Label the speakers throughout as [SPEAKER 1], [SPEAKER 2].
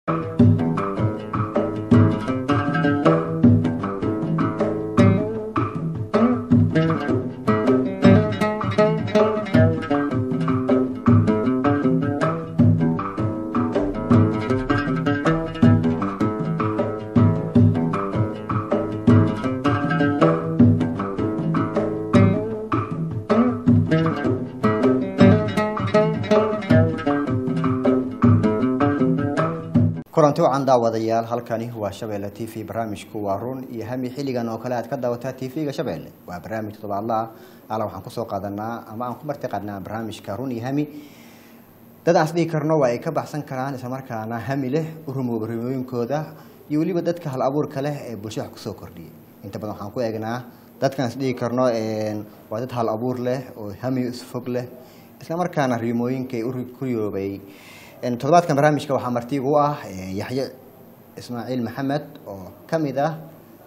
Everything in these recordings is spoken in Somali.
[SPEAKER 1] kulanti wacan daawadayaal halkani waa shabeelle t v barnaamijku waa run iyo hami xilligan oo kale aad ka daawataa t v-ga shabeelle waa barnaamij toddobaadla ah ala waxaan kusoo qaadanaa ama aan ku marti qaadnaa barnaamijka run iyo hami dad aan isdhihi karno waa ay ka baxsan karaan islamarkaana hami leh u rumooba rumooyinkooda iyo weliba dadka hal abuurka leh ee bulshada wax kusoo kordhiyay inta badan waxaan ku eegnaa dadkaan isdhihi karno waa dad hal abuur leh oo hami isfog leh islamarkaana rimooyinka u riyoobay toddobaadkan barnaamijka waxaa martiigu u ah yaxye ismaaciil maxamed oo ka mid ah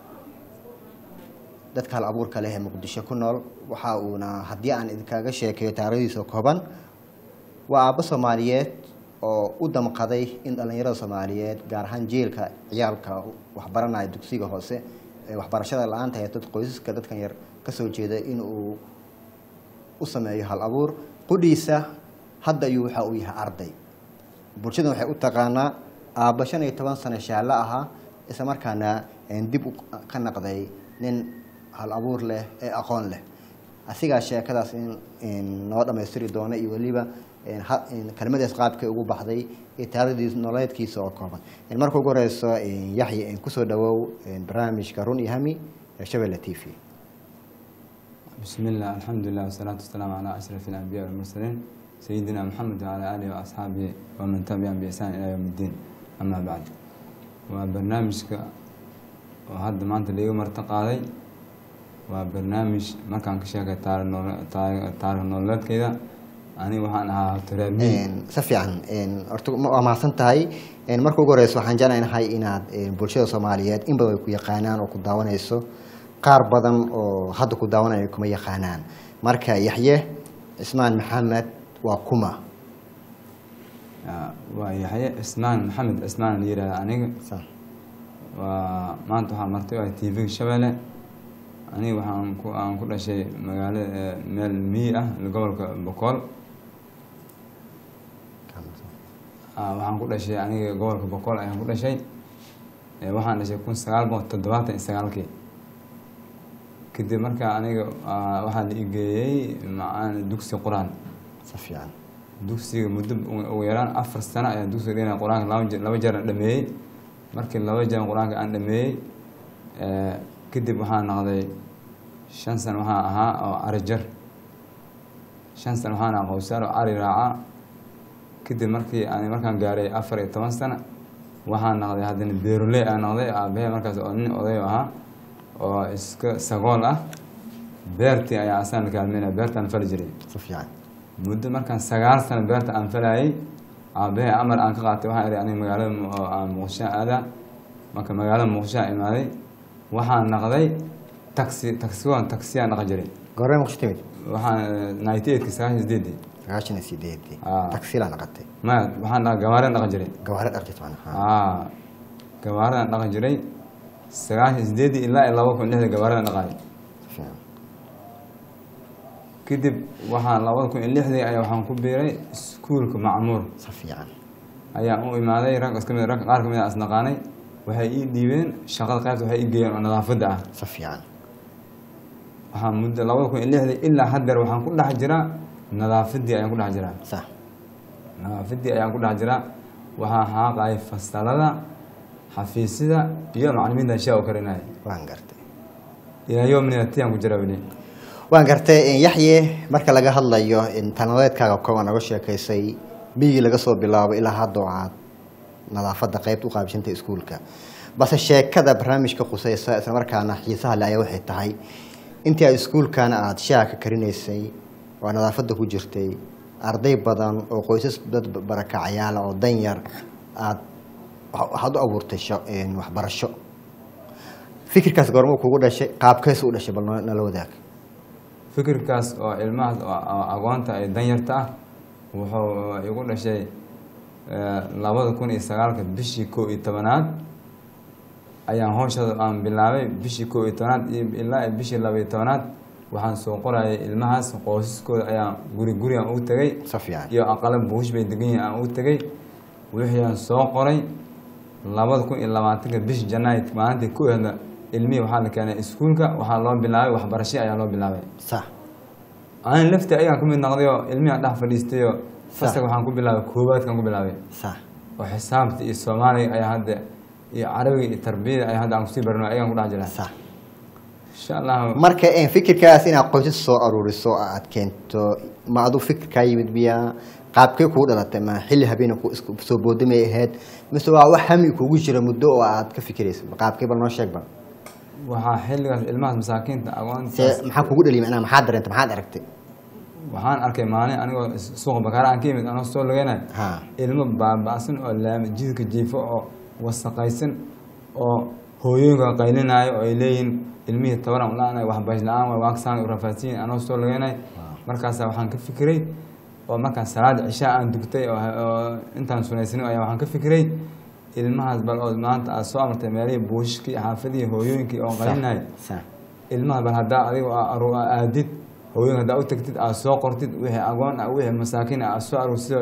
[SPEAKER 1] dadka hal abuurka leh ee muqdisho ku nool waxa uuna haddii aan idinkaga sheekeeyo taarikhdiisa kooban waa aabbo soomaaliyeed oo u damqaday in dhallinyarada soomaaliyeed gaar ahaan jeelka ciyaalka waxbaranaya dugsiga hoose ee waxbarashada la-aanta ee dad qoysaska dadkan yar kasoo jeeda in uu u sameeyo hal abuur qudhiisa hadda ayuu waxa uu yahay arday bulshadan waxay u taqaanaa aabba shan iyo toban sano shaallo ahaa isla markaana dib ka naqday nin hal abuur leh ee aqoon leh asigaa sheekadaas in noo dhammaystiri doona iyo weliba kelmadaas qaabkay ugu baxday iyo taarikhdiis nololeedkiisa oo kooban marka ugu horeyso yaxye kusoo dhawow barnaamijka run iyo hami ee shabelle t v
[SPEAKER 2] بسم الله الحمد لله والصلاة والسلام على أشرف الأنبياء والمرسلين سيدنا محمد وعلى آله وأصحابه ومن تبعهم بإحسان إلى يوم الدين أما بعد وبرنامجك وهذا ما أنت اليوم ارتقاضي وبرنامج ما كان كشاك تاريخ نولد كذا أنا وحنا ها ترابي
[SPEAKER 1] si fiican horta waa mahadsan tahay marka ugu horeyso waxaan jeclaynahay inaad bulshada soomaaliyeed in badan ay ku yaqaanaan oo ku daawanayso qaar badan oo hadda ku daawanaya kuma yaqaanaan marka yaxye cismaan maxamed waa kuma
[SPEAKER 2] waa yaxye cismaan maxamed cismaan la yihahda aniga waa maanta waxaa martay waa t v-ga shabeelle aniga waxaan ku aan ku dhashay magaalo meel miyi ah gobolka bokool waxaan ku dhashay aniga gobolka bokool ayaan ku dhashay waxaan dhashay kun sagaal boqol toddobaatan iyo sagaalkii kadib markaa aniga waxaa la igeeyey macaan dugsi qur-aan
[SPEAKER 1] si fiican
[SPEAKER 2] dugsiga muddo ugu yaraan afar sano ayaa dugsiga dhigana qur-aanka laba je laba jeer aan dhameeyey markii laba jeer qur-aanka aan dhameeyey kadib waxaa noqday shan sano waxaa ahaa oo ari jar shan sano waxaan ahaa qowsaar oo ari raaca kadib markii aan markaan gaaray afar iyo toban sano waxaa noqday haddana beeroley aa noqday aabahee markaas oo nin oday ahaa oo iska sagool ah beertii ayaa asaan la kaalmeynaya beertaan fali jiray
[SPEAKER 1] si fiican
[SPEAKER 2] muddo markaan sagaal sano beerta aan falayay aabahee amar aan ka qaatay waxaan ihi aniga magaalada muqdisho aadaa marka magaalada muqdisho aan imaaday waxaan naqday taxi taxiwan taxiyaan dhaqan jiray
[SPEAKER 1] goormee muqdisho timid
[SPEAKER 2] waxaan ninety eightka sagaashan sideedii
[SPEAKER 1] sagaashan iyo sideedii
[SPEAKER 2] Ah.
[SPEAKER 1] taxilaa naqatay
[SPEAKER 2] maya waxaan dhaqa gawaareen dhaqan jiray
[SPEAKER 1] gawaare dhaqjit macna
[SPEAKER 2] aa gawaaradan dhaqan jiray sagaashan sideedii ilaa iyo laba kun lixda gawaaradan dhaqaay
[SPEAKER 1] si fiican
[SPEAKER 2] kadib waxaan labada kun iyo lixdii ayaa waxaan ku biiray iskuulka macmuur
[SPEAKER 1] si fiican
[SPEAKER 2] ayaan u imaaday rag iska mid rag qaar ka mid a asnaqaanay waxay ii dhiibeen shaqada qaybta waxay ii geeyeen oo nadaafadda ah
[SPEAKER 1] si fiican
[SPEAKER 2] waxaan muddo labada kun iyo lixdii ilaa haddeer waxaan ku dhex jiraa nadaafaddii ayaan ku dhex jiraa
[SPEAKER 1] sax
[SPEAKER 2] nadaafaddii ayaan ku dhex jiraa waxaan xaaqayay fasalada xafiisyada iyo macalimiinta shaa u karinaya
[SPEAKER 1] waan gartay
[SPEAKER 2] ilaa yoomnina tiyaan ku jiraa weli
[SPEAKER 1] waan gartay yaxye marka laga hadlayo tanadeedkaaga kooban naga sheekaysay miyigii laga soo bilaabo ilaa hadda oo aad nadaafadda qeybta u qaabisantay iskuulka balse sheekada barnaamijka khuseysa islamarkaana xiisaha le ayaa waxay tahay intii aad iskuulkana aada shaaha ka karinaysay oo nadaafadda ku jirtay arday badan oo qoysas dad barakacayaala oo danyar aad waxaad u abuurtay sha- waxbarasho fikirkaas goormuu kugu dhashay qaabkees u dhashay bal noo- nala wadaag
[SPEAKER 2] fikirkaas oo ilmahaas oo oo agoonta ay danyarta ah wuxuu igu dhashay eh, labada kun iyo sagaalka bishii kow iyo tobanaad ayaan hawshada aan bilaabay bishii kow iyo tobanaad iyo ilaa iyo bishii laba iyo tobanaad waxaan soo qorayay ilmahaas qoysaskooda ayaan guri guri aan ugu tegay
[SPEAKER 1] si fiican
[SPEAKER 2] iyo aqala buush bay degan yihiin aan ugu tegay wixii aan soo qoray labada kun iyo labaatanka bishi janaay maalintii ku ehda ilmihii waxaa la keenay iskuulka waxaa loo bilaabay waxbarasho ayaa loo bilaabay
[SPEAKER 1] sax
[SPEAKER 2] aan lafti ayaan ka mid noqday oo ilmihii aan dhex fadhiistay oo fasalka waxaan ku bilaabay koowaadkaan ku bilaabay
[SPEAKER 1] sax
[SPEAKER 2] oo xisaabta iyo soomaaliga ayaa hadda iyo carabiga iyo tarbiyada ayaa hadda aan kusii barno ayaan ku dhex jiraa
[SPEAKER 1] sax
[SPEAKER 2] insha allah
[SPEAKER 1] marka een, fikirkaas inaad qoysas soo aruuriso oo aad keento ma aduu fikirkaa yimid biyaa qaabkee kugu dhalatay ma xilli habeena ku isku soo boodamay ahayd mise waa wax hami kugu jira muddo oo aad ka fikirayso qaabkee bal noo sheeg bal
[SPEAKER 2] waxaa xilligaas ilmahaas masaakiinta
[SPEAKER 1] see
[SPEAKER 2] agoontaas
[SPEAKER 1] maxaa kugu dhaliy macnaha maxaad dareentay maxaad aragtay
[SPEAKER 2] waxaan arkay maalin anigoo suuqa bakaara aan ka yimid anoo soo lugeynayo
[SPEAKER 1] ha
[SPEAKER 2] ilmo baaba'san oo laami jidka jiifo oo wasaqaysan oo hooyooyinka qaylinaayo oo ay leeyihiin ilmihii tabaran la-aan waxbays la-aan waa waaksaan u rafaadsiyin anoo soo lugeynayo markaasa waxaan ka fikiray oo markaan salaada cishaa aan dugtay oo oo intaan sunaysanin ayaa waxaan ka fikiray ilmahaas bal oo maanta aad soo amartay meelihii buushishkii xaafadihii hooyooyinkii oo qaylinayo
[SPEAKER 1] sax
[SPEAKER 2] ilmaha bal haddaa adigo aru aadid hooyooyin haddaa u tagtid aad soo qortid wixii agoon ah wixii masaakiin ah aad soo aruursido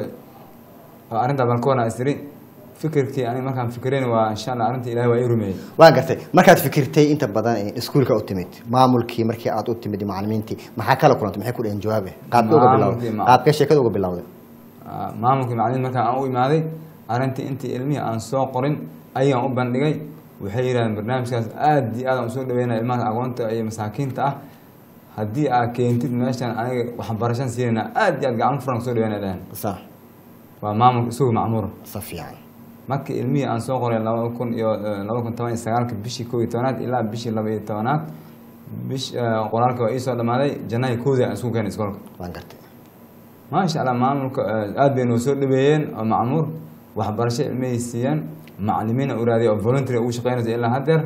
[SPEAKER 2] oo arrintaa balkoona isiri fikirkii aniga markaan fikirayn waa insha allah arrintii ilahi waa ii rumeeyey
[SPEAKER 1] waa gartay markaad fikirtay inta badan ee iskuulka u timid maamulkii markii aad u timid iyo macalimiintii maxaa kala kulantay maxay ku dhaheen jawaabe qaabkee uga
[SPEAKER 2] Maamulkii,
[SPEAKER 1] bilowday
[SPEAKER 2] ma-
[SPEAKER 1] qaabkee sheekada uga bilowday
[SPEAKER 2] Ah, maamulkii macalimiin markaan aan u imaaday arrintii intii ilmihii aan soo qorin ayaan u bandhigay waxay yidhahdeen barnaamijkaas aad iyo aad aan usoo dhaweynaya ilmaha agoonta iyo masaakiinta ah haddii aad keentid meeshan aniga waxbarashan siinayna aad iyo aad gacan furan kusoo dhaweynaya dhaheen
[SPEAKER 1] sax
[SPEAKER 2] waa maamulka isugu macmuur
[SPEAKER 1] si fiican
[SPEAKER 2] markii ilmihii aan soo qoray laba kun iyo laba kun toban iyo sagaalka bishii kow iyo tobanaad ilaa bishii laba iyo tobanaad bish eh, qoraalka waa iisoo dhamaaday janaayo koodii aan isku keenay iskoolka
[SPEAKER 1] waan gartay
[SPEAKER 2] maasha allah maamulka eh, aad bay noo soo dhaweeyeen oo macmuur waxbarasho ilmihii siiyeen macalimiina u raadiyay oo voluntary ugu shaqeynaysa ilaa haddeer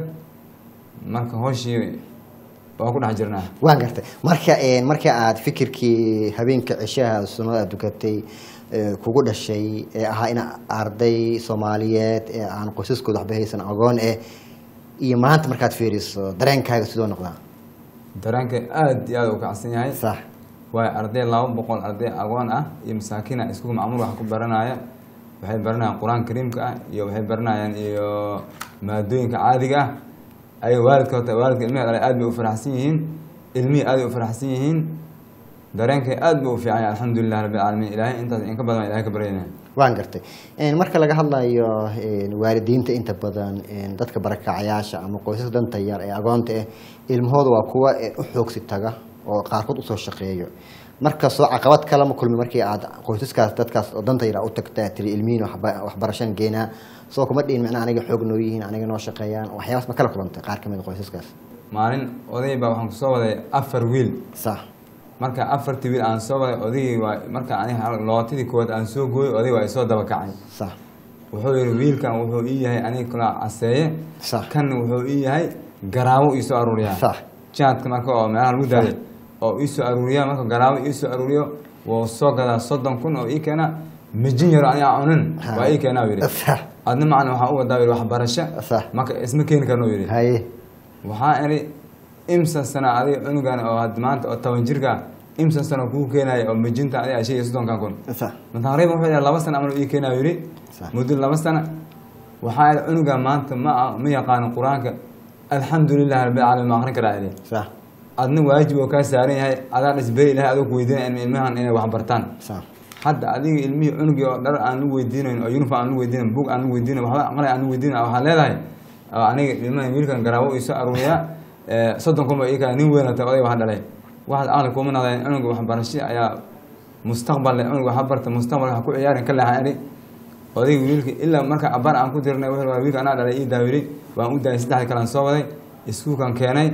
[SPEAKER 2] marka hooshii waa ku dhex jirnaa
[SPEAKER 1] waan gartay marka een, marka aad fikirkii habeenka cishaha sunnada aad dukatay ee, kugu dhashay ee ahaa in arday soomaaliyeed ee aan qoysaskooda waxba haysan agoon eh iyo maanta markaad fiiriso dareenkaaga sidoo noqdaa
[SPEAKER 2] dareenka aad iyo aad u kacsan yahay
[SPEAKER 1] sax
[SPEAKER 2] waayo arday laba boqol arday agoon ah iyo masaakiina iskugu macmuul wax ku baranaya waxay baranayaan qur-aan kariimka ah iyo waxay baranayaan iyo maadooyinka caadiga ah ay waalidka horta waalidka ilmihi dhalay aad bay u faraxsan yihiin ilmihii aad bay u faraxsan yihiin dareenkay aad buu u fiican yahay alxamdulilah rabbi alcaalamiin ilaahay intaas in ka badan baan ilahay ka baryayna
[SPEAKER 1] waan gartay Een, marka laga hadlayo een, waalidiinta inta badan een, dadka barakacayaasha ama qoysaska danta yar ee agoonta ah ilmahooda waa kuwa ee u xoogsi taga oo qaarkood usoo shaqeeyo markastoo caqabad kale ma kulmi markii aad qoysaskaas dadkaas oo danta yar u tagta tiri ilmihiin waxba- waxbarashan geenaa soo kuma dhihin macnaha aniga xoog noo yihiin aniga noo shaqeeyaan waxyaabaas ma kala kulantay qaar kamid a qoysaskaas
[SPEAKER 2] maalin oday baa waxaan kusoo waday afar wiil
[SPEAKER 1] sax
[SPEAKER 2] marka afartii wiil aan soo waday odaygii waa marka aniga lootadii koowaad aan soo gooyay oday waa isoo daba kacay
[SPEAKER 1] sax
[SPEAKER 2] wuxuu yihi wiilkan wuxuu ii yahay aniga kula caseeye
[SPEAKER 1] Sax.
[SPEAKER 2] kan wuxuu ii yahay garaawo iisoo aruuriyaa
[SPEAKER 1] Sax.
[SPEAKER 2] jaadka marka oo meelaha lagu daaday oo iisoo aruuriya marka garaawo iisoo aruuriyo wuu soo gadaa soddon kun oo ii keena mijin yaro aniga cunin
[SPEAKER 1] Ha.
[SPEAKER 2] waa ii keenaa yidhi
[SPEAKER 1] sax
[SPEAKER 2] adna macna waxaa u wadaa yidhi waxbarasho
[SPEAKER 1] Sax.
[SPEAKER 2] marka isma keeni karno yidhi
[SPEAKER 1] haye
[SPEAKER 2] waxaa idhi imsa sana adiga cunugan oo had maanta oo toban jirka imsa sano kuu keenaya oo mijinta adiga shan iyo soddonkan kun
[SPEAKER 1] sax
[SPEAKER 2] taqriiban wuxuu yahay laba sana amal ii keenaa yidhi
[SPEAKER 1] Sax.
[SPEAKER 2] muddo laba sana waxaa idhi cunuga maanta ma ma yaqaano qur-aanka alxamdulilah rabbil caalamiin ma akrin karaa idhi
[SPEAKER 1] sax
[SPEAKER 2] adna waajib oo kaa saaran yahay adaa dhisberi ilahay adoo ku weydiinaya ilmi- ilmahan inay wax bartaan
[SPEAKER 1] sax
[SPEAKER 2] hadda adiga ilmihii cunugii oo dhar aan lu weydiinayn oo uniform aan lu weydiinayn bug aan lu weydiinayn waxba aqlay aan lu weydiinayn waxaa leedahay oo aniga ilmahan wiilkan garaawo isoo aruuriyaa eh, soddon kun ba ii kala nin weynata oday wax dhalay waxaad aqli kuma naqdeen cunuga waxbarasho ayaa mustaqbal leh cunuga wax barta mustaqbalka ha ku ciyaarin ka leexan idhi odayga wiilka ilaa marka abar aan ku dirnay wuxuu waa wiilka anaa dhalay ii daawiri waan u daayay saddexdii kale aan soo waday iskuulkan keenay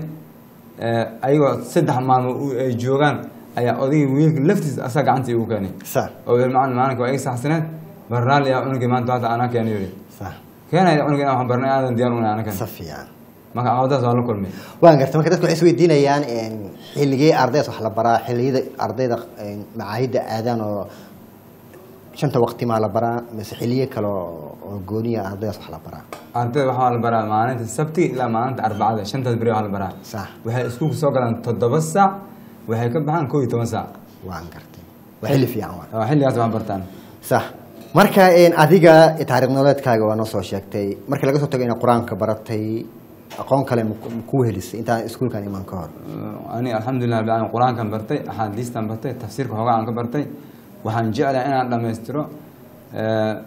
[SPEAKER 2] Eh, ayagoo saddex maalmood u- ay joogaan ayaa odayga wiilka laftiisa asaa gacantii igu keenay
[SPEAKER 1] sax
[SPEAKER 2] oo yidhi macalin maalinka waa iga saxsaneed bar raalli ah cunugii maanta maanta anaa keenay yidhi
[SPEAKER 1] sax
[SPEAKER 2] keenaya cunuga inaan wax barnay aadan diyaar unay anakan
[SPEAKER 1] si fiican
[SPEAKER 2] marka caqabadaas waa la kulmay
[SPEAKER 1] waan gartay marka dadku waxay isweydiinayaan een, xilligee ardaydas wax la baraa xilliyada ardayda een, macaahidda aadaan oo shanta waqti maa la baraa mise xiliyo kale oo oo gooniya ardaydaas wax la baraa
[SPEAKER 2] ardayda waxaa la baraa maalinta sabtiga ilaa maalinta arbacada shantaas beri waxaa la baraa
[SPEAKER 1] sax
[SPEAKER 2] waxay iskuulka soo galaan toddoba saac waxay ka baxaan kow iyo toban saac
[SPEAKER 1] waan gartay waa xilli fiican waa
[SPEAKER 2] oo xilligaas wax bartaan
[SPEAKER 1] sax marka een, adiga taariikh nololeedkaaga waa noo soo sheegtay markii laga soo tago inaad qur-aanka baratay aqoon kale ma ku- ma kuu helisay intaan iskuulkan iman ka hor
[SPEAKER 2] ani alxamdulilah rabbil caalamiin qur-aankan bartay axaadiistan bartay tafsiirka hoogaa aan ka bartay waxaan jeclahay inaan dhammaystiro eh,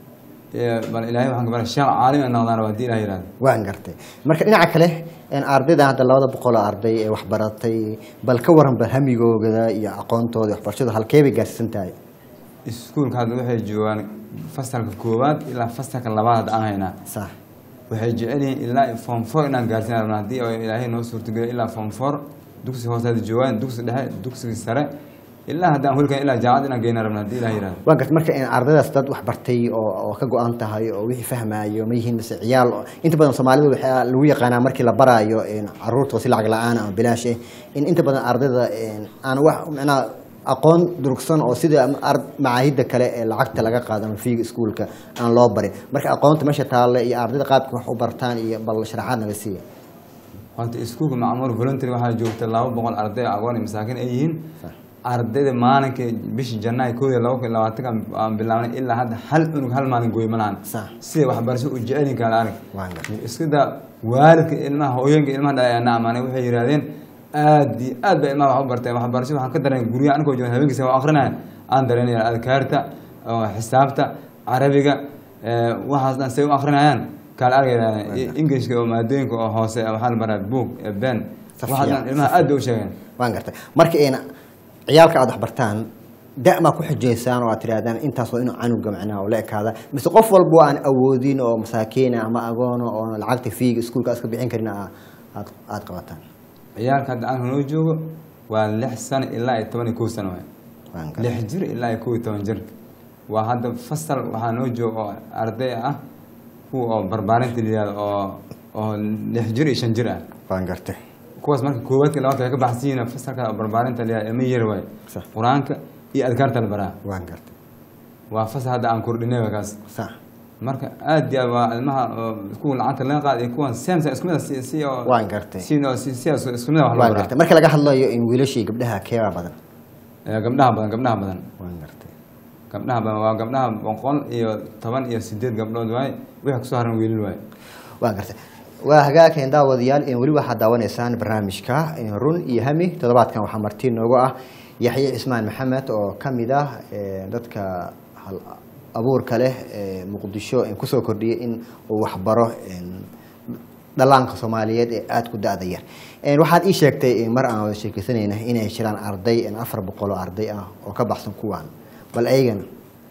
[SPEAKER 2] eh, bal ilaahay waxaan ka baray sheekh caalim in noqdaan raba haddii ilaah yihahdo
[SPEAKER 1] waan gartay marka dhinaca kale een, ardaydan hadda labada boqol oo arday ee wax baratay bal ka waran bal hamigooda iyo aqoontooda iyo waxbarashada halkee bay gaarsiisan tahay
[SPEAKER 2] iskuulka hadda waxay joogaan fasalka koowaad ilaa fasalka labaad hadda aan haynaa
[SPEAKER 1] sax
[SPEAKER 2] waxay jecel yihiin ilaa form four inaan gaarsiin rabna haddii oo ilaahay noo suurtageliyo ilaa form four dugsi hoose hadda joogaan dugsi dhexe dugsiga sare ilaa haddaan hulkan ilaa jaamacad inaan geyna rabna haddii ilaah yihahdo
[SPEAKER 1] waan gartay marka een, ardaydaas dad wax bartay oo oo ka go-an tahay oo wixii fahmaayo ma yihiin mise ciyaal oo- inta badan soomaalida waxaa lagu yaqaanaa markii la baraayo een, caruurta si lacag la-aan ama bilaash eh in inta badan ardayda een, aan wax macnaha aqoon durugsan oo sida ar- macaahidda kale ee lacagta laga qaado ama fiiga iskuulka aan loo barin marka aqoonta meesha taalle iyo ardayda qaabka wax u bartaan iyo bal sharaxaad naga siiya
[SPEAKER 2] horta iskuulka macmuur voluntary waxaa joogta laba boqol arday aqoon iyo masaakiin ay yihiin ardayda maalinka bishii janaayo koob iyo laba kun iyo labaatanka aan bilaabnay ilaa hadda hal cunug hal maalin gooy ma lahan
[SPEAKER 1] Sax.
[SPEAKER 2] siday waxbarasho u jecelin kala arag
[SPEAKER 1] waan gartay
[SPEAKER 2] iska daa waalidka ilmaha hooyooyinka ilmaha dhalay aana amaanay waxay yidhahdeen aad iyo aad bay ilmaha wax u barteen waxbarasho waxaan ka dareen guryaha anigoo joogan habeenkiisa waa akrinaya aan dareynaya adkaarta oo xisaabta carabiga eh, waxaas dhan say u akrinayaan kala argaya ingilishka oo maadooyinka oo hoose waxaa la baraa book eh, ben waxaas dhan ilmaha aad bay u sheegeen
[SPEAKER 1] waan gartay marka een ciyaalka aad wax bartaan da maa ku xujaysaan oo aad tirahdaan intaas waa inuu canuga macnaha oo la ekaada mise qof walba aan awoodin oo masaakiina ama agoono oo lacagta fiiga iskuulka aad ka bixin karin aa- aad aad qabataan
[SPEAKER 2] ciyaalka hadda aan noo joogo waa lix sano ilaa iyo toban iyo kow sano waay
[SPEAKER 1] waan gartay
[SPEAKER 2] lix jir ilaa iyo kow iyo toban jir waa hadda fasal waxaa noo jooga oo arday ah kuwa oo barbaarinta la yihahdo oo oo lix jir iyo shan jir ah
[SPEAKER 1] waan gartay
[SPEAKER 2] kuwaas marka koowaadka labaadka way ka baxsan yihiin fasalka oo barbaarinta la yihahdo ilmo yar waay
[SPEAKER 1] Sax.
[SPEAKER 2] qur-aanka iyo adkaarta la baraa
[SPEAKER 1] waan gartay
[SPEAKER 2] waa fasal hadda aan kordhinay waa kaas
[SPEAKER 1] sax
[SPEAKER 2] marka aad iyo aad waa ilmaha oo kuwa lacagta laga qaada iyo kuwan samsa isku mid ah si si oo
[SPEAKER 1] Waan gartay.
[SPEAKER 2] si oo si si isku mid ah wax loo
[SPEAKER 1] waan
[SPEAKER 2] baraa
[SPEAKER 1] gartay marka laga hadlayo in wiilasha iyo gabdhaha keebaa badan
[SPEAKER 2] Eh, gabdhaha badan gabdhaha badan
[SPEAKER 1] waan gartay
[SPEAKER 2] gabdhaha badan waa gabdhaha boqol iyo toban iyo sideed gabdhood waaye wixii kusoo haran wiilal waaye
[SPEAKER 1] waan gartay waa hagaageen daawadayaal in weli waxaad daawanaysaan barnaamijka in run iyo hami toddobaadkan waxaa marti noogu ah yaxye cismaan maxamed oo ka mid ah eh, dadka hal abuurka leh ee muqdisho in kusoo kordhiyay in uu waxbaro in dhallaanka soomaaliyeed ee aada ku da-da yar En waxaad ii sheegtay in mar aan wada sheekeysanayna inay jiraan arday in afar boqol oo arday ah oo ka baxsan kuwaan bal ayagana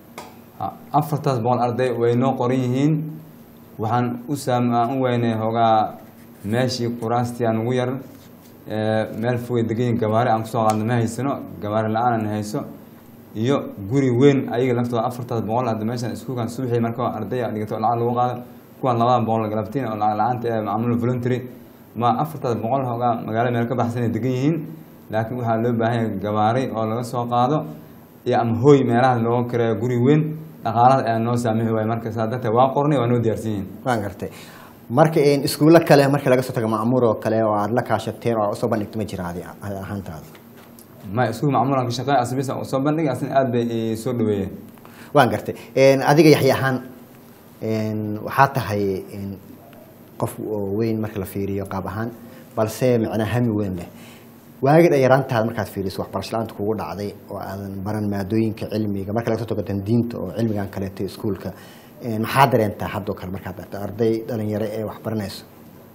[SPEAKER 2] Ha, afartaas boqol arday way noo qoran yihiin waxaan u saam aan u weynay hoogaa meeshii quraastii aan ugu yar ee, meel fogay degan yihiin gabaare aan kusoo qaadno ma haysano gabaare la-aan aan hayso iyo guri weyn ayaga laftooda afartaas boqol hadda meeshan iskuulkan subaxii marka arday dhigato oo lacag lagu qaado kuwan labada boqol galabtiin oo lacag la-aanta ee maamul voluntary ma afartaas boqol hoogaa magaalo meel ka baxsan ay degan yihiin laakiin waxaa loo baahan yahay gabaare oo laga soo qaado iyo ama hooy meelaha looga kareeyo guri weyn dhaqaalaha ayaa noo saamixi waaya marka saa darteed waa qornay waa noo diyaarsan yihiin
[SPEAKER 1] waan gartay marka in iskuulo kale marka laga soo tago macmuur oo kale oo aada la kaashateen oo aad usoo bandhigto ma jira adi adi ahaantaada
[SPEAKER 2] ma iskuul macmuulan ka shaqeey asbisa oo soo bandhigay asna aad bay ii soo dhaweeyeen
[SPEAKER 1] waan gartay En, adiga yaxya ahaan en, waxaa tahay en, qof oo weyn marka la fiiriyo qaab ahaan balse macnaa hami weyn leh waagi dhayaraantaada markaad fiiriso waxbarasho la-aanta kugu dhacday oo aadan baran maadooyinka cilmiga marka laga soo tago diinta oo cilmigan kaleeto iskuulka En, maxaa dareentaa haddoo kale markaad aragto arday dhalinyaro ee wax baranayso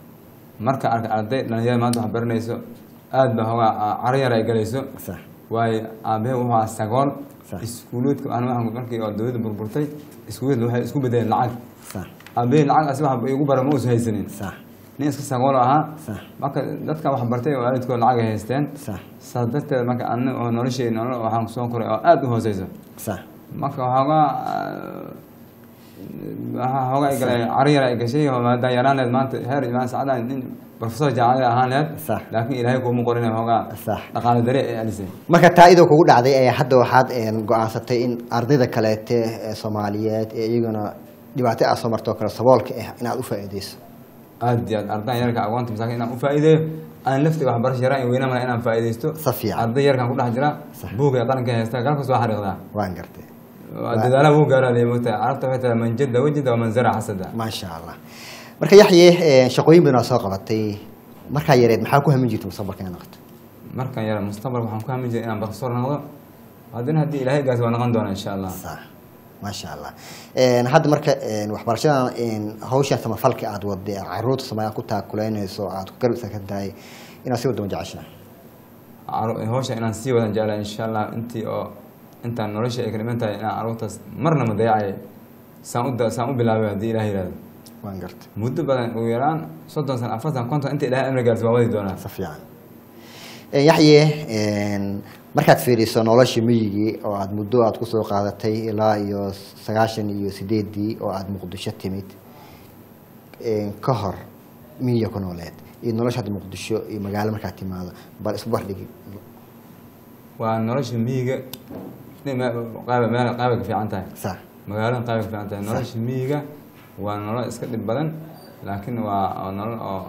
[SPEAKER 2] marka arka arday dhalinyarada maanta wax baranayso aad baa hoogaa caro yar ay galayso
[SPEAKER 1] sax
[SPEAKER 2] waayo aabahe wuxuu ahaa sagool
[SPEAKER 1] Sax.
[SPEAKER 2] iskuuloodka aan waxaan markii oo dowladda burburtay iskuuloodka waxay isku bedeleen lacag
[SPEAKER 1] sax
[SPEAKER 2] aabahe lacag asi wax igu bara ma uusan haysanin
[SPEAKER 1] sax
[SPEAKER 2] nin iska sagool ahaa
[SPEAKER 1] sax
[SPEAKER 2] marka dadka wax bartay oo waalidkood lacag ay haysteen
[SPEAKER 1] sax
[SPEAKER 2] saas darteed marka ana oo noloshey nolol waxaan soo koray oo aada u hooseyso
[SPEAKER 1] sax
[SPEAKER 2] marka waxoogaa waxaa hooga ay galay cari yar ay gashay oo maadaan yaraaneed maanta heer imaan sacadaan nin professor jaamacada ahaan leed
[SPEAKER 1] Sax.
[SPEAKER 2] laakiin ilaahay kuuma qorin hoogaa
[SPEAKER 1] Sax.
[SPEAKER 2] dhaqaale dare ay alisay
[SPEAKER 1] marka taa idoo kugu dhacday ee hadda waxaad een, go-aansatay in ardayda kaleete ee soomaaliyeed ee iyaguna dhibaato aad soo marto oo kale saboolka ah inaad u faa'iideyso
[SPEAKER 2] aad iyo aad ardaan yarka agoonta masaakin inaan u faa'iideeyo aan laftiga waxbarasho yaraan iyo weyna mala inaan faa'iideysto
[SPEAKER 1] Si fiican.
[SPEAKER 2] arday yarkan ku dhex jira
[SPEAKER 1] Sax.
[SPEAKER 2] buuga qaranka haysta galkas waa xariiqdaa
[SPEAKER 1] waan gartay
[SPEAKER 2] waa dadaalaha wuu gaaraa lay moogtahay carabta waxay tahay man jadda wajida waman zara xasada
[SPEAKER 1] maasha allah marka yaxye een, shaqooyin badan oo soo qabatay markaa yareed maxaa ku hamin jirta mustaqbalka inaad noqoto
[SPEAKER 2] markan yara mustaqbalka waxaan ku hamin jiray inaan professor noqdo haddana haddii ilaahay gaas waa noqon doona insha allah
[SPEAKER 1] sax maasha allah Een, hadda marka een, waxbarashadan een, hawshan samafalka aad waday ee caruurta soomaaliya ku taakuleynayso aad ku garab istaagsan tahay inaad si wadama jeceshaa
[SPEAKER 2] Caru- hawsha inaan sii wadan jeclahay insha allah intii oo intaan nolosha ay ka dhiman tahay inaan caruurtaas marna ma dayacay saan u da- saan u bilaabay haddii ilaah yihahdo
[SPEAKER 1] waan gartay
[SPEAKER 2] muddo badan ugu yaraan soddon sano afartan konton inta ilaahay amri gaarsi waa wadi doonaa
[SPEAKER 1] si fiican Een, yaxye een, markaad fiiriso nolosha miyigii oo aad muddo aad kusoo qaadatay ilaa iyo sagaashan iyo sideedii oo aad muqdisho timid een, ka hor miyiga ku nooleed iyo nolosha hadda muqdisho iyo magaalo markaad timaado bal isku bardhigi
[SPEAKER 2] waa nolosha miyiga qaaba meel qaabay ka fiican tahay
[SPEAKER 1] sax
[SPEAKER 2] magaaladan qaabay ka fiican tahay nolosha miyiga waa nolol iska dhib badan laakiin waa waa nolol oo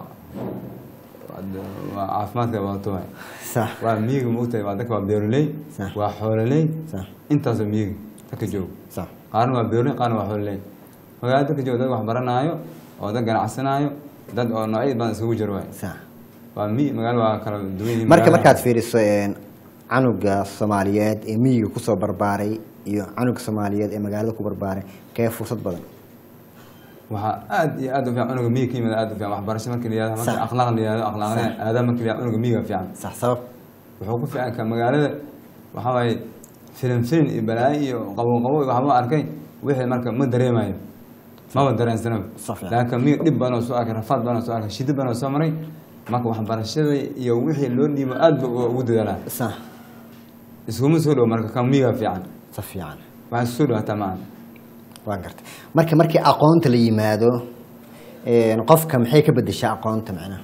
[SPEAKER 2] waa caafimaadka wadato waay
[SPEAKER 1] sax
[SPEAKER 2] waa miyiga maogtahay waa dadka waa beeroley
[SPEAKER 1] Sax.
[SPEAKER 2] waa xoololey
[SPEAKER 1] sax
[SPEAKER 2] intaasoo miyiga dadka joog
[SPEAKER 1] sax
[SPEAKER 2] qaarna waa beeroley qaarna waa xoololey magaalada dadka joog dad wax baranaayo oo dad ganacsanaayo dad oo noocyo badan isugu jiro waay
[SPEAKER 1] sax
[SPEAKER 2] waa miyi magaalo waa kala duwan yihiin
[SPEAKER 1] marka
[SPEAKER 2] magaalada.
[SPEAKER 1] markaad fiiriso een, canuga soomaaliyeed ee miyiga kusoo barbaaray iyo canuga soomaaliyeed ee magaalada ku barbaaray kee fursad badan
[SPEAKER 2] waxaa aad iyo aad u fiican cunuga miyiga ka yimid aad u fiican waxbarasho markii la yihahdo markii
[SPEAKER 1] Sax.
[SPEAKER 2] akhlaaq la yihahdo akhlaaqda aadaab markii la yihahdo cunuga miyiga fiican
[SPEAKER 1] sax sabab
[SPEAKER 2] wuxuu ku fiican ka magaalada waxaa waaye filim filim iyo balaayo iyo qabow qabow iyo waxba arkay wixii marka ma dareemayo maba dareensanaba
[SPEAKER 1] Sax fiican.
[SPEAKER 2] laakiin miyiga dhib badan oo soo arkay rafaad badan oo soo arkay shidi badan oo soo maray marka waxbarashada iyo wixii loo dhiibo aad ba ugu dadaalaa
[SPEAKER 1] sax
[SPEAKER 2] iskuma soo dhow marka kan miyiga fiican
[SPEAKER 1] si fiican
[SPEAKER 2] waxaa isu soo dhawaataa maaha
[SPEAKER 1] waan gartay marka markii aqoonta la yimaado een, qofka maxay ka bedeshaa aqoonta macnaha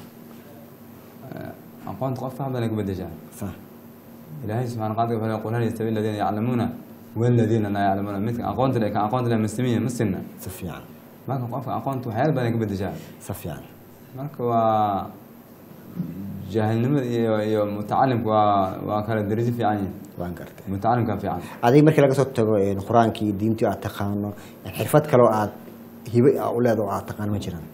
[SPEAKER 2] aqoonta qof wax badan ay ku bedeshaa
[SPEAKER 1] sax
[SPEAKER 2] ilaahay subxana qaadka wuxuu leeyahay qul hal yastawi aladiina yaclamuuna waladiina laa yaclamuuna midka aqoonta leh kan aqoonta leh mastamiya ma sinna
[SPEAKER 1] si fiican
[SPEAKER 2] marka qofka aqoonta waxyaala badan ay ka bedeshaa
[SPEAKER 1] si fiican
[SPEAKER 2] marka waa jaahilnimada iyo iyo mutacalimka waa waa kala darajo fiican yihin
[SPEAKER 1] waan gartay
[SPEAKER 2] mutacalimka fiican
[SPEAKER 1] adiga markii laga soo tago een, qur-aankii diintii aad taqaano xirfad kaloo aad hibe a u leedo oo aad taqaano ma jiraan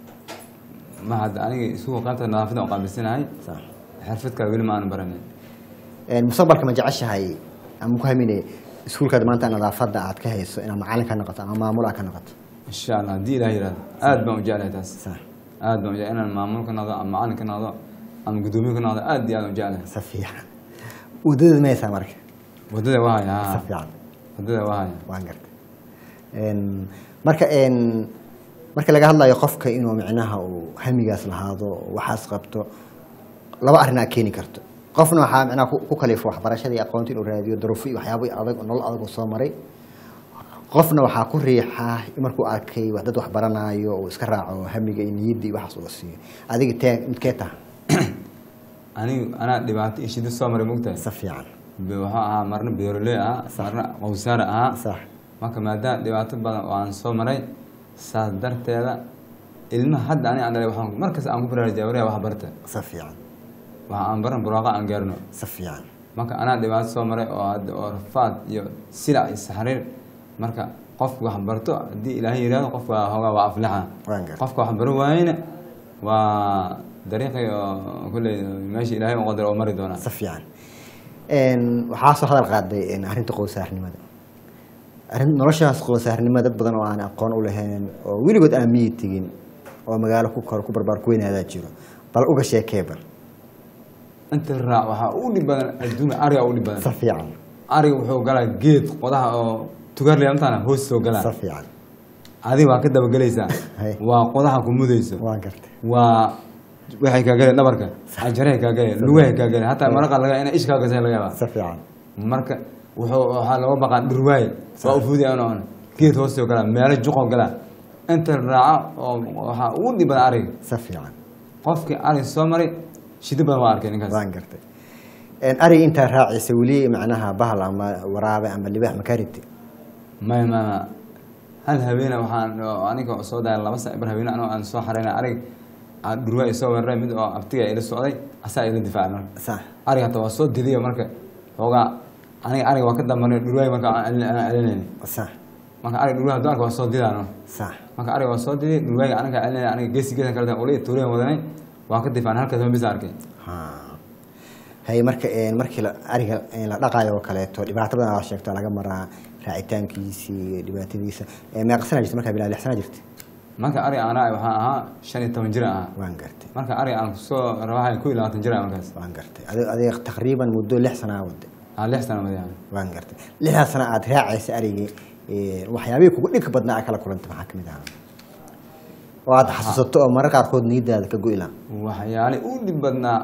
[SPEAKER 2] ma hadda aniga isugu qaybta nadaafada u qaabilsanahay
[SPEAKER 1] sax
[SPEAKER 2] xirfad kale weli ma aanu baranin
[SPEAKER 1] Een, mustaqbalka ma jeceshahay ama ku haminay iskuulkaada maanta nadaafadda aad ka hayso inaad macalin ka noqoto ama maamul aad ka noqoto
[SPEAKER 2] insha allah haddii ilaah yihahdo aad baan u jeclahay taas
[SPEAKER 1] sax
[SPEAKER 2] aad baan u jeclahay inaan maamul ka noqdo ama macalin ka noqdo ama guddoomiye ka noqdo aad iyo aad u jeclahay
[SPEAKER 1] si fiican wadadeed ma haysaa marka
[SPEAKER 2] wadada waa haya
[SPEAKER 1] si
[SPEAKER 2] ha
[SPEAKER 1] fiican
[SPEAKER 2] wadada waa haya
[SPEAKER 1] waan gartay Een, marka een, marka laga hadlayo qofka inuu micnaha uu hamigaas lahaado waxaas qabto laba arrin aad keeni karto qofna waxaa micnaha ku ku kalifo waxbarashadii aqoonta inuu raadiyo daruufo iyo waxyaabo adag nolol adag uu soo maray qofna waxaa ku riixa markuu arkay wax dad wax baranaayo uu iska raaco hamiga iyo niyadda iyo waxaas uga siiyo adiga tee midkee taha
[SPEAKER 2] anigu anaa dhibaato iyo shida soo maray mogtahay
[SPEAKER 1] si fiican
[SPEAKER 2] Be- wuxuu ahaa marna beeroley ahaa marna qowsaar ahaa
[SPEAKER 1] sax
[SPEAKER 2] marka maadaama dhibaato badan oo aan soo maray saas darteeda ilmaha hadda ani aan dhalay waxaan markasta aan ku baraarujaya wariya wax barta
[SPEAKER 1] si fiican
[SPEAKER 2] waxa aan baran buraaqa aan gaarno
[SPEAKER 1] si fiican
[SPEAKER 2] marka anaa dhibaato soo maray oo hadda oo rafaad iyo silac iyo saxriir marka qofku wax barto haddii ilaahay yidhahdo qofka hoogaa waa aflaxa
[SPEAKER 1] waan gartay
[SPEAKER 2] qofka wax baro waayena waa dariiqii oo kulley meesha ilaahay u qadar oo mari doonaa
[SPEAKER 1] si fiican Een, waxaa soo hadal qaaday een, arrinta qowsaarnimada arrin noloshaas qowsaarnimo dad badan oo aan aqoon u lahayn oo weligood aan miyi tegin oo magaalo ku koro ku barbaar ku weynaadaa jiro bal uga sheekee bal
[SPEAKER 2] inta raac waxaa u dhib badan adduunka ariga u dhib
[SPEAKER 1] si
[SPEAKER 2] badan
[SPEAKER 1] fiican
[SPEAKER 2] ariga wuxuu galaa geed qodaha oo tugaarley amtaana hoos soo galaa
[SPEAKER 1] si fiican
[SPEAKER 2] adiga waa ka dabagelaysaa
[SPEAKER 1] Hay.
[SPEAKER 2] waa qodaha ku mudayso
[SPEAKER 1] waan gartay
[SPEAKER 2] waa waxay kaa galeen dhabarka cajaray kaa galeen lugahay kaa galeen hataa maraqa laga ina ish kaa gasay laga yaabaa
[SPEAKER 1] si fiican
[SPEAKER 2] marka wuxuu waxaa looga baqaa dhurwaay waa u fuudi aan oon geed hoostoo galaa meelo juqoo galaa inta raaca oo waxaa ugu dhib badan ariga
[SPEAKER 1] si fiican
[SPEAKER 2] qofkii arig soo maray shidi badan waa arkay ninkaas
[SPEAKER 1] waan gartay ariga intaa raacaysa weli macnaha bahal ama waraabe ama libaax ma kaa rigtay
[SPEAKER 2] maya maya hal habeene waxaan oo aniga soo daaya laba sa bar habeene anoo aan soo xareyna arig aa dhurwaa isoo weeraray mid oo abtiga ila socday asaa ila difaacay marka
[SPEAKER 1] sax
[SPEAKER 2] arig hata waa soo didiya marka hoogaa aniga ariga waa ka dambanay dhurwaay marka aan celinayni
[SPEAKER 1] sax
[SPEAKER 2] marka arig dhurwaay haduu arka waa soo didaano
[SPEAKER 1] sax
[SPEAKER 2] marka ariga waa soo didiyay dhurwaayga aniga celinaya aniga geesi geesan kala uli tuuriyan wadanay waa ka difaacnay halkaas ma bisa arkay
[SPEAKER 1] ha hay marka markii la ariga la dhaqaayo oo kaleeto dhibaato badan aa sheegto laga maraa raacitaankiisii iyo dhibaatadiisa meeqa sana jirta markaa bilaa lix sana jirta
[SPEAKER 2] marka arig aan raacay waxaan ahaa shan iyo toban jir ahaa
[SPEAKER 1] waan gartay
[SPEAKER 2] marka arig aan kusoo rawahay ku iyo labaatan jir ah markaas
[SPEAKER 1] waan gartay adi- adiga taqriiban muddo lix sana wada
[SPEAKER 2] aa lix sana madayaa
[SPEAKER 1] waan gartay lixdaas sana aada raacaysa arigii waxyaabihii kugu dhibka badnaa aa kala kulantay maxaa kamid ahaa oo aada xasuusato oo marar qaarkood niyadaada ka go'ila
[SPEAKER 2] waxyaale u dhib badnaa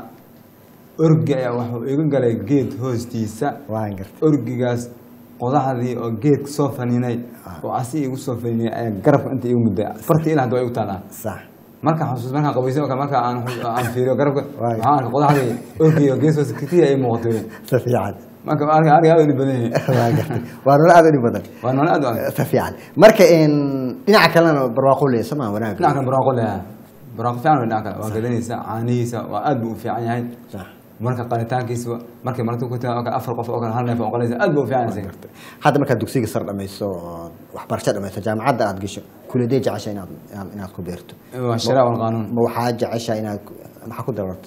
[SPEAKER 2] orgi ayaa waxuu iga galay geed hoostiisa
[SPEAKER 1] waan gartay
[SPEAKER 2] orgigaas qodaxdii oo geed soo faninay oo asi igu soo faninay ayaa garabka inta igu mudday fartii ilaa hadda waa igu taalaa
[SPEAKER 1] sax
[SPEAKER 2] marka xasuus markaan qabaysan oo kale marka aan aan fiiriyo garabka
[SPEAKER 1] Waay.
[SPEAKER 2] waxaan arkay qodaxdii orgiga gees hoose kitiya ay muuqatay
[SPEAKER 1] si fiican
[SPEAKER 2] marka ariga ariga aad u dhib badan yahay
[SPEAKER 1] waan gartay waa nolol aada u dhib badan
[SPEAKER 2] waa noole aad u adag
[SPEAKER 1] si fiican marka dhinaca kalena barwaaqo leeya soo maa wanaag
[SPEAKER 2] dhinaca kale barwaaqo leeyahay barwaaqo fiican wey dhinaca kale waa gadanaysa caanihiisa waa aad buu u fiican yahay
[SPEAKER 1] sax
[SPEAKER 2] marka qalitaankiisa markay marti ku tagaan oo kale afar qof oo kale hal neef oo qalaysa aad buu u fiican yahay
[SPEAKER 1] hadda markaad dugsiga sar dhamayso oo waxbarasho dhamayso jaamacadda aad gasho kuladee jecesha inaad inaad- inaad ku beerto
[SPEAKER 2] waa shareec wal qaanuun
[SPEAKER 1] ma waxaa jecesha inaad maxaa ku dabarto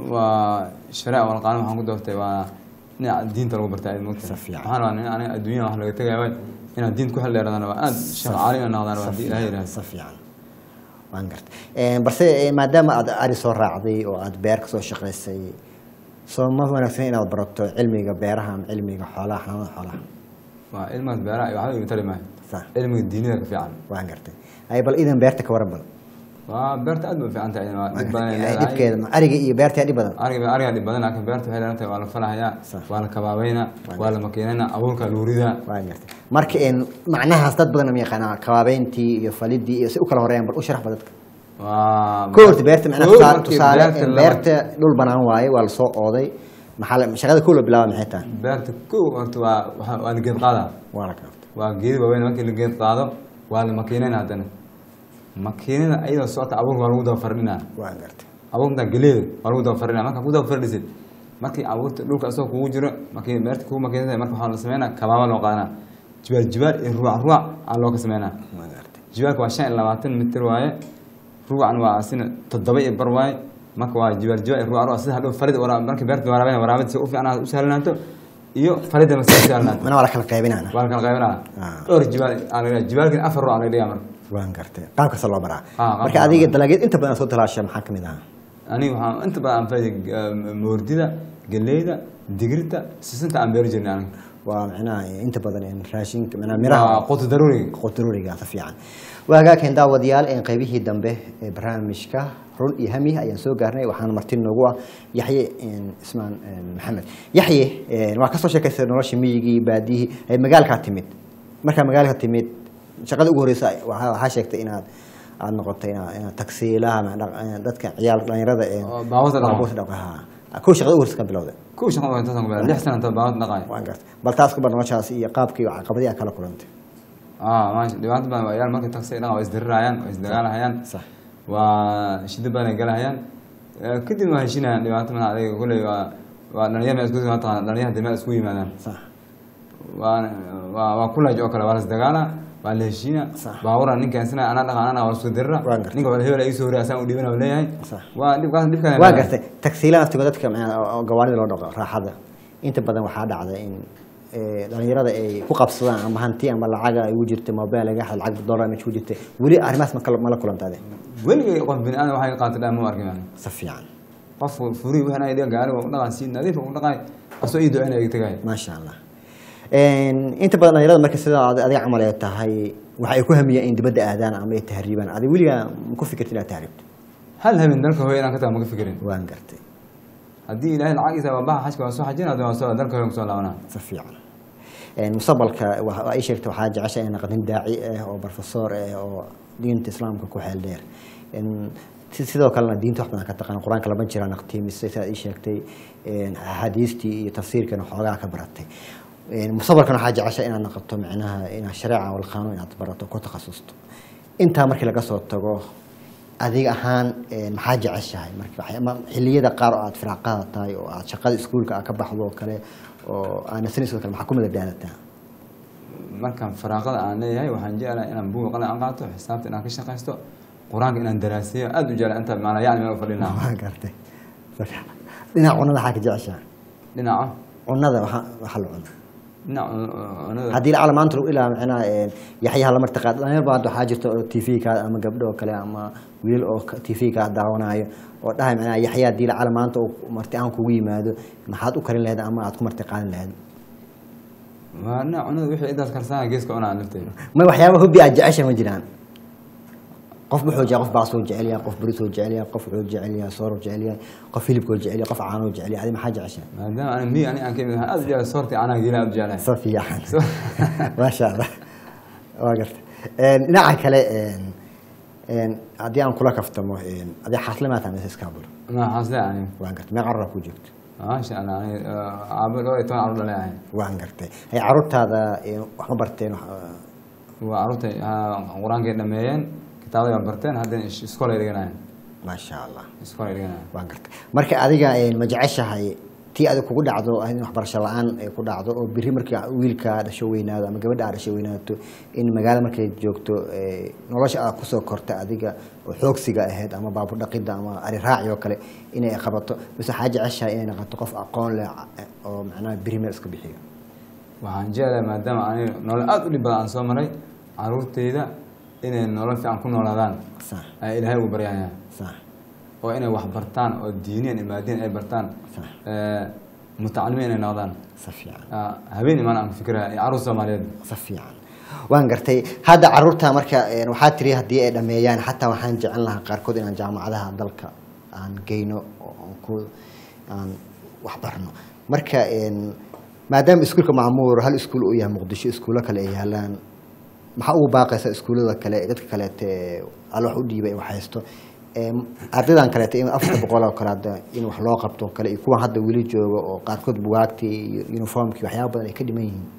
[SPEAKER 2] waa shareec wal qaanuun waxaan ku doortay waa dhinaca diinta lagu bartaa aad moogta
[SPEAKER 1] Si fiican.
[SPEAKER 2] waxaan rabaa nin aniga adduunyada wax laga tegaya waay inaad diinta ku xildheeradaan waa aad sheekh caali ina noqdaan waa haddii ilahay yidhahdo
[SPEAKER 1] si fiican waan gartay balse eh, maadaama aad ari soo raacday oo aad beer kasoo shaqaysay soo ma wanaagsan inaad barato cilmiga beeraha ama cilmiga xoolaha xanaanada xoolaha
[SPEAKER 2] waa ilmaas beeraha iyo waxba igu tari maayo
[SPEAKER 1] sax
[SPEAKER 2] cilmiga diinida ka fiican
[SPEAKER 1] waan gartay ay bal idan beerta ka waran bal
[SPEAKER 2] waa beerta aad bay u fiican tahay waa dhib badan ay
[SPEAKER 1] Ay,
[SPEAKER 2] leedahay
[SPEAKER 1] dhibkeeda ma- ariga iyo beerta dhib badan
[SPEAKER 2] ariga ariga dhib badan laakiin beerta waxay leedahay waa la falahayaa
[SPEAKER 1] Sax.
[SPEAKER 2] waa la kabaabeynaa waa la makiinaynaa abuurka lagu ridaa
[SPEAKER 1] waan gartay marka en macnahaas dad badan ma yaqaanaa kabaabeyntii iyo falidii iyo si u kala horeeyaan bal u sharax ba dadka
[SPEAKER 2] waa
[SPEAKER 1] ko horta beerta macnaha
[SPEAKER 2] Kow
[SPEAKER 1] tusaale-
[SPEAKER 2] markii
[SPEAKER 1] tusaale
[SPEAKER 2] beerta
[SPEAKER 1] en
[SPEAKER 2] la-
[SPEAKER 1] beerta dhul banaan waaye waa lasoo ooday maxaa la- shaqada kow la bilaaba maxay tahay
[SPEAKER 2] beerta kow horta waa waxa- waa la geed qaadaa
[SPEAKER 1] waa la gartay
[SPEAKER 2] waa geedi waaweyn markii la geed qaado waa la makiinayna haddana makiinada ayadoo socota abuurka waa lagu daba fardhinaa
[SPEAKER 1] waan gartay
[SPEAKER 2] abuurta geleeda waa lagu daba fardhinaa marka ku daba fardhisid markii abuurta dhulka asagoo kugu jiro markii beerta kugu makiinada marka waxaa la sameynaa kabaaba loo qaadanaa jibaal jibaal iyo ruuc ruuc aa loo ka sameynaa
[SPEAKER 1] waan gartay
[SPEAKER 2] jibaalka waa shan iyo labaatan mitir waaye ruucan waa asina toddoba iyo bar waaye marka waa jibaal jibaal iyo ruuc ruuc sida hadhow farid wara markii beerta waraabina waraabid si u fiican u sahlanaato iyo faridda ma si sahlanaato
[SPEAKER 1] mana waa la kala qaybinana
[SPEAKER 2] waa la kala qaybinaa
[SPEAKER 1] Ah.
[SPEAKER 2] dhowr jibaal aa laga jibaalkin afar ruuc aa laga dhigaa marka
[SPEAKER 1] waan gartay qaab kasta loo baraa
[SPEAKER 2] Ah, qaab
[SPEAKER 1] marka
[SPEAKER 2] kasta
[SPEAKER 1] adiga
[SPEAKER 2] loo
[SPEAKER 1] dalagyeed inta badan soo talaasha maxaa kamid ahaa
[SPEAKER 2] aniga waxaan inta badan aan faa'iiday moordida galeyda digirta sisinta aan beeri jirnay aniga
[SPEAKER 1] waa macnaha inta badan en raashinka macnaha miraha
[SPEAKER 2] waa qutu daruuriga
[SPEAKER 1] quturuuriga si fiican waa hagaageen daawadayaal een qaybihii dambe ee barnaamijka run iyo hami ayaan soo gaarnay waxaana marti noogu ah yaxye een, ismaan een, maxamed yaxye een, waa kasoo sheekaysay nolosha miyigii baadiyihii ay magaalkaa timid markaa magaalka timid shaqada ugu horeysa waxaa waxaa sheegtay inaad aad noqotay inaad inaad tagsiilaha ma- dhaq- dadka ciyaal dhalinyarada ee
[SPEAKER 2] Oo baabuurta dhaqo.
[SPEAKER 1] baabuurta dhaqo, haa. kow shaqada ugu horeysa ka bilowday
[SPEAKER 2] kuwa shaqada waa intaasaan ku beera lix sana inta baabad dhaqaay
[SPEAKER 1] waan gartay bal taas ku bar noloshaas iyo qaabkii iyo caqabadii aad kala kulantay
[SPEAKER 2] ah maasha dhibaato badan waa yaal markay taksi dhaqan waa isdirirayaan waa isdagaalahayaan
[SPEAKER 1] sax
[SPEAKER 2] waa shida badan ay galahayaan Eh, kadib waa heshinayaan dhibaato mana adiga kulley waa waa dhalinyar meel isku mataqana dhalinyar hadii meel isku yimaadaan
[SPEAKER 1] sax
[SPEAKER 2] waa waa waa kulaj oo kale waa la isdagaala waa la heshiina
[SPEAKER 1] Sax.
[SPEAKER 2] baabura ninkan sina anaa dhaqan anaa waa isku dirira
[SPEAKER 1] Waan gartay.
[SPEAKER 2] ninka wala hebel ay soo horiya asaan u dhibana leeyahay
[SPEAKER 1] Sax.
[SPEAKER 2] waa dhibkaas dhibkan
[SPEAKER 1] waa gartay tagsiila naftigo dadka macnaa oo- oo gawaarida loo dhaqo raaxada inta badan waxaa dhacda in eh, dhalinyarada ay ku qabsadaan ama hanti ama lacaga ay ugu jirta mobile laga xad lacag dollar meesha ku jirta weli arrimahaas ma kala- ma la kulantaade
[SPEAKER 2] weligay qof bini aadam waxay qaatay dhaan ma arkin yani
[SPEAKER 1] si fiican
[SPEAKER 2] qof furi waxaan ay dhiga gaariga u dhaqan si nadiif u dhaqay asoo ii duceynaya iga tagay
[SPEAKER 1] maasha allah inta badan dhalinyarada marka sida ad- adiga camal ee tahay waxa ay ku hamiyaan in dibadda aadaan ama ay tahriibaan adiga weligaa ma ku fikirta inaad tahriibto
[SPEAKER 2] hal habeen dalka hooyo inaan ka taga maka fikirin
[SPEAKER 1] waan gartay
[SPEAKER 2] haddii ilaahay lacagiisa waa baxa xajka waa soo xajin haddii waa soo dalka hooyo kusoo laabanaa
[SPEAKER 1] si fiican Een, mustaqbalka wa- waa ii sheegtay waxaa jecesha inay noqotin daaci ah oo professor ah oo diinta islaamka ku xeel dheer Een, si- sidoo kalena diinta wax badan ka taqaan qur-aanka lama jiraan aqtiimisay sidaad ii sheegtay een, axaadiistii iyo tafsiirkana xoogaa ka baratay Een, mustaqbalkan waxaa jecesha inaad noqoto micnaha inaad shareeca wal qaanuun inaad barato ku takhasusto intaa markii laga soo tago adiga ahaan een, maxaa jeceshahay marka waxay- ama xilliyada qaar oo aad firaaqada tahay oo aad shaqada iskuulka aad ka baxdo oo kale oo aanasaniso kale maxaa ku madadaalataa
[SPEAKER 2] markaan faraaqada aan leeyahay waxaan jeclahay inaan buuga qalin aan qaato xisaabta inaan ka shaqaysto qur-aanka inaan daraasiyo aada u jeclahay inta maanaa yacni meel u fadhinaa
[SPEAKER 1] waa gartay dhinaca cunada waxaa ka jeceshahay
[SPEAKER 2] dhinaca
[SPEAKER 1] cunada waxa waxa la cuno
[SPEAKER 2] dhinaca cunada
[SPEAKER 1] haddii lacala maanta lagu ilaa macnaha een, yaxyaha la martiqaad dhalinyar baa hadda waxaa jirta oo t v ka ama gabdho oo kale ama wiil oo t v ka daawanayo oo dhahay macnaha yaxya haddii lacala maanta uu marti aan kugu yimaado maxaad u karin lahayd ama aad ku marti qaadan lahayd
[SPEAKER 2] waa dhinaca cunada wixii intaas karsanaa geeska cunaa lafteeda
[SPEAKER 1] ma waxyaaba hobbi aad jecesha ma jiraan qof wuxuu jecel qof baasoo jecel yahay qof barisoo jecel yahay qof wuxuu jecel yahay sooroo jecel yahay qof hilibkoo jecel yahay qof caanoo jecel yahay adi maxaa jecesha
[SPEAKER 2] maadaama ani mi ani aan ka imid waxaan aada u jeclahay soortii anaa geela aada u jeclahay
[SPEAKER 1] so fiican maasha allah waa garta Een, dhinaca kale een, een, haddii aan kula kaftamo een, adii xaasle maa tahay mise iskaabul
[SPEAKER 2] ma xaasle ani
[SPEAKER 1] waan gartay mee carruura ku joogto
[SPEAKER 2] maasha allah ani caabo dhowr iyo toban carruur dhalay ahay
[SPEAKER 1] waan gartay hay carruurtaada een, wax ma barteen wax,
[SPEAKER 2] waa carruurtay qur-aankay dhameeyeen kitaabaday baa barteen haddana is- iskool ay dhiganayen
[SPEAKER 1] maasha allah
[SPEAKER 2] iskool ay dhiganayen
[SPEAKER 1] waan gartay marka adiga een, ma jeceshahay tii adig kugu dhacdo in waxbarasho la-aan ay ku dhacdo oo biri markii wiilka dhasho weynaado ama gabadha aad dhasho weynaato in magaalo markay joogto ee, nolosha aad kusoo korta adiga oo xoogsiga ahayd ama baabur dhaqida ama ari raaci oo kale inay qabato mise waxaa jeceshahay inay noqoto qof aqoon leh oo macnaha biri meel iska bixiyo
[SPEAKER 2] waxaan jeclahay maadaama ani nolol aada u dhib badan aan soo maray carruurtayda inay nolol fiican ku noolaadaan
[SPEAKER 1] sax
[SPEAKER 2] ayaa ilaahay ugu baryaya
[SPEAKER 1] sax
[SPEAKER 2] oo inay wax bartaan oo diiniyan iyo maadiyan ay bartaan
[SPEAKER 1] Sax.
[SPEAKER 2] Eh, mutacalimiin inay noqdaan
[SPEAKER 1] si fiican
[SPEAKER 2] Ah, habeen imaan aan ku fikiraya iyo carruur soomaaliyeed
[SPEAKER 1] si fiican waan gartay hadda caruurta marka een, waxaa tiri haddii ay dhameeyaan xataa waxaan jecel lahaa qaarkood inaan jaamacadaha dalka aan geyno oo aan ku aan wax barno marka een, maadaama iskuulka macmuur hal iskuul uu yahay muqdisho iskuulo kale ay yaalaan maxaa ugu baaqaysa iskuullada kale dadka kaleete ee alla wax u dhiibay wax haysto Ee, ardaydan kaleete in afarta boqol oo kale hadda in wax loo qabto oo kale iyo kuwan hadda weli jooga oo qaarkood bugaagtii iyo uniformkii waxyaaba badan ay ka dhiman yihiin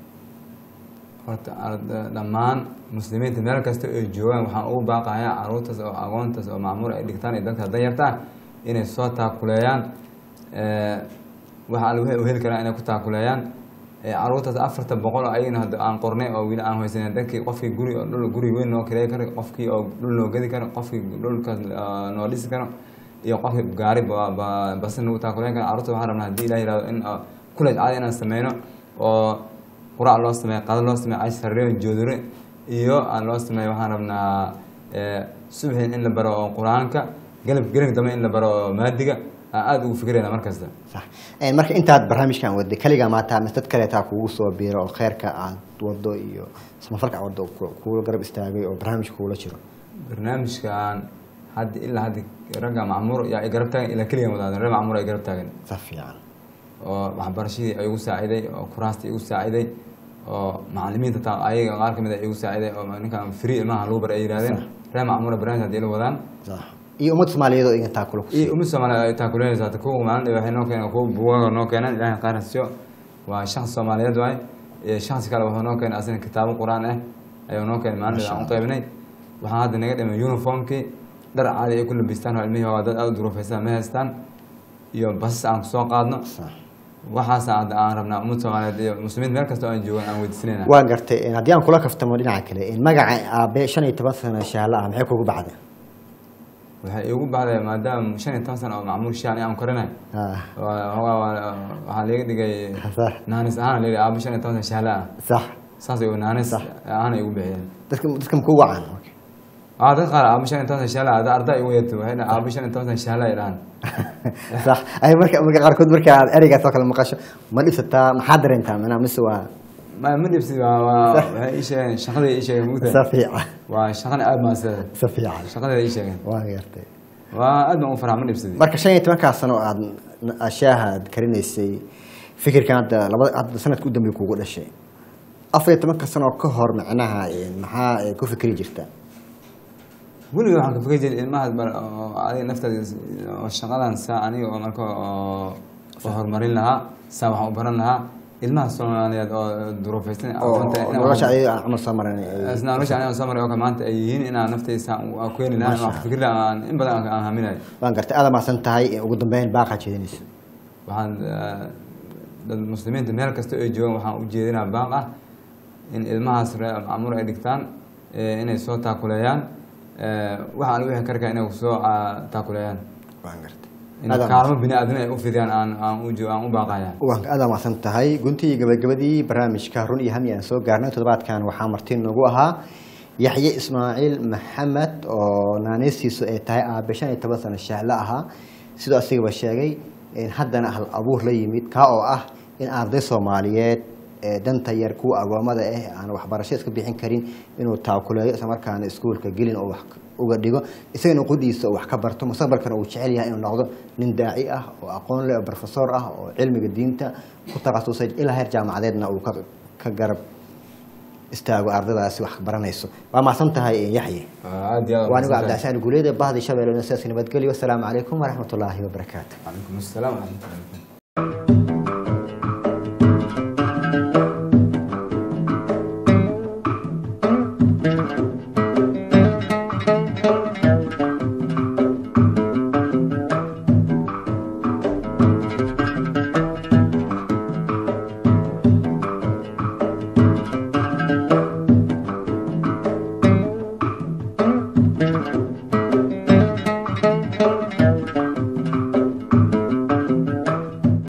[SPEAKER 2] horta arda- dhammaan muslimiinta meel kasta ay joogaan waxaan ugu baaqayaa carruurtaas oo aqoontaas oo macmuur ay dhigtaan iyo dadka danyarta inay soo taakuleeyaan Eh, waxa alle waxay u heli karaan inay ku taakuleeyaan Eh, carruurtaas afarta boqol oo ayagana hadda aan qornay oo weli aan haysanin dadkii qofkii guri oo dhul guri weyn noo kireey karo qofkii oo dhul noo gedi karo qofkii dhulkaas ah, noo dhisi karo iyo qofkii gaari ba- ba- basin nagu taakuleen karo carruurta waxaan rabnaa haddii ilaah yihahdo in ah, kuleej caadi inaan sameyno oo quraac loo sameeyo qado loo sameeyo cash sarreen joodore iyo aan loo sameeyo waxaan rabnaa eh, subaxin in la baro oo qur-aanka galab gelab dambe in la baro oo maadiga aan aada ugu fikirayna mar kasta
[SPEAKER 1] sax Een, marka intaad barnaamijkan waday kaligaa maata mise dad kaleetaa kugu soo biiro oo kheyrka aad wado iyo samafalka aad wado ku- kugu garab istaagay oo barnaamijka kugula jiro
[SPEAKER 2] barnaamijkan hadda ilaa hadda ragga macmuur yaa i garab taagan ilaa keligan wadaadan reer macmuur ay garab taagan
[SPEAKER 1] si fiican
[SPEAKER 2] oo waxbarashadii ay igu saaciday oo kuraasta igu saaciday oo macalimiinta taa ayaga qaar kamid a igu saaciday oo ninkan free ilmaha lagu bar ay yidhahdeen reer macmuura barnaamij hadii la wadaan
[SPEAKER 1] sax iyo ummad soomaaliyeed oo igan taakula ku
[SPEAKER 2] iyo umid soomaaliyeed ay taakuleynaysa hata kuwa maalin waxay noo keeneen kuwa buugaga noo keeneen ilaahay qaar hasiyo waa shakhsi soomaaliyeed waay iyo shakhsi kale wuxuu noo keenay asina kitaabo qur-aan ah ayuu noo keenay maalin aan u qaybnay waxaan hadda naga dhimay uniformkii dhar caadi ay ku labistaan oo ilmihii waa dad aada u duruufaysan ma haystaan iyo basas aan kusoo qaadno
[SPEAKER 1] sax
[SPEAKER 2] waxaasa hadda aan rabnaa umad soomaaliyeed iyo muslimiin meel kasta oo aan joogan aan weydiisanayna
[SPEAKER 1] waan gartay Een, haddii aan kula kaftamo dhinaca kale een, magaca aabe shan iyo toban sano shahaalo ah maxay kugu baxday
[SPEAKER 2] waxay iigu baxday maadaama shan iyo toban sano oo macmuul shaani aan korinay
[SPEAKER 1] Ah,
[SPEAKER 2] waa- waa- waa- waxaa laga dhigay
[SPEAKER 1] sax
[SPEAKER 2] naanis ahaan la aabo shan iyo toban sano shahaala ah
[SPEAKER 1] sax
[SPEAKER 2] saas ay naanis ahaan ay ugu bixiyeen
[SPEAKER 1] dadka dadka maku wacan
[SPEAKER 2] aa dad qaar aabo shan iyo toban sano shahaala ada arday igu yeerto waxay dhahaan aabo shan iyo toban sano shahaala ay dhahaan
[SPEAKER 1] sax ay marka marka qaarkood marka aad ereygaas oo kale maqasho ma dhibsataa maxaa dareentaa macnaha mise waa
[SPEAKER 2] ma ma dhibsi waa waa waxay ii sheegeen shaqadii ii sheegeen
[SPEAKER 1] si
[SPEAKER 2] mugta
[SPEAKER 1] fiican
[SPEAKER 2] waa shaqana aad maasada
[SPEAKER 1] si fiican
[SPEAKER 2] shaqadeeda ii sheegeen
[SPEAKER 1] waan gartay
[SPEAKER 2] waa aad baan u farxa ma dhibsadi
[SPEAKER 1] marka shan iyo tobankaa sano oo aad ashaaha aad karinaysay fikirkan hadda laba hadda sanadka u dambeey kugu dhashay afar iyo tobanka sano ka hor macnaha een, maxaa ee, ku fikri jirta
[SPEAKER 2] weliga waxaan ka fikir jiray ilmahaas bar oo adiga naftaada oo shaqadan saa aniga oo marka oo oo horumarin lahaa saa waxaan u baran lahaa ilmaha soomaaliyeed oo duruufaysan
[SPEAKER 1] oo
[SPEAKER 2] aqoonta inaan-
[SPEAKER 1] nolosha ayaga aan camal soo maran ee,
[SPEAKER 2] isna nolosha aniga soo maray oo kale maanta ay yihiin inaan naftaysa aan ku heli lahaa
[SPEAKER 1] Masha
[SPEAKER 2] aan fikir lahaa aan in badan aan- aan haminayo
[SPEAKER 1] waan gartay aada maasan tahay ee, ugu dambeyn baaqaa jeedinaysa
[SPEAKER 2] waxaan eh, dad muslimiinta meel kasta ay joogaan waxaan u jeedinaa baaq ah in ilmahaas reer macmuur ay dhigtaan eh, inay soo taakuleeyaan eh, waxaan wixii karkaa inay soo ah, taakuleeyaan
[SPEAKER 1] waan gartay
[SPEAKER 2] in
[SPEAKER 1] Aad
[SPEAKER 2] kaalmo bini aadam ay u fidiyaan aan aan u jo- aan u baaqaya
[SPEAKER 1] waan aada maasan tahay guntii gabagabadii barnaamijka run iyo hami aan soo gaarnay toddobaadkan waxaa marti noogu ahaa yaxye ismaaciil maxamed oo naaneystiisu ay tahay aabe shan iyo toban sano shahle ahaa sidoo asigaba sheegay in haddana hal abuur la yimid kaa oo ah in arday soomaaliyeed ee danta yar kuwa agoomada ah aan waxbarasho iska bixin karin inuu taakuleeyo islamarkaana iskuulka gelin oo wax uga dhigo isagana qudiisa uu wax ka barto mustaqbalkana uu jecel yahay inuu noqdo nin daaci ah oo aqoon leh oo professor ah oo cilmiga diinta ku takhasusay ilaa heer jaamacadeedna uu ka ka garab istaago ardaydaasi wax baranayso waa mahadsan tahay yaxye
[SPEAKER 2] aad iyo aad
[SPEAKER 1] waa anigu
[SPEAKER 2] mahadsantahay.
[SPEAKER 1] cabdixasaan guuleed bahdi shabeelle sidaas nabadgelyo asalaamu calaykum waraxmatullaahi wabarakaatu
[SPEAKER 2] calaykum assalaam waraxmatullahi wabarakatuh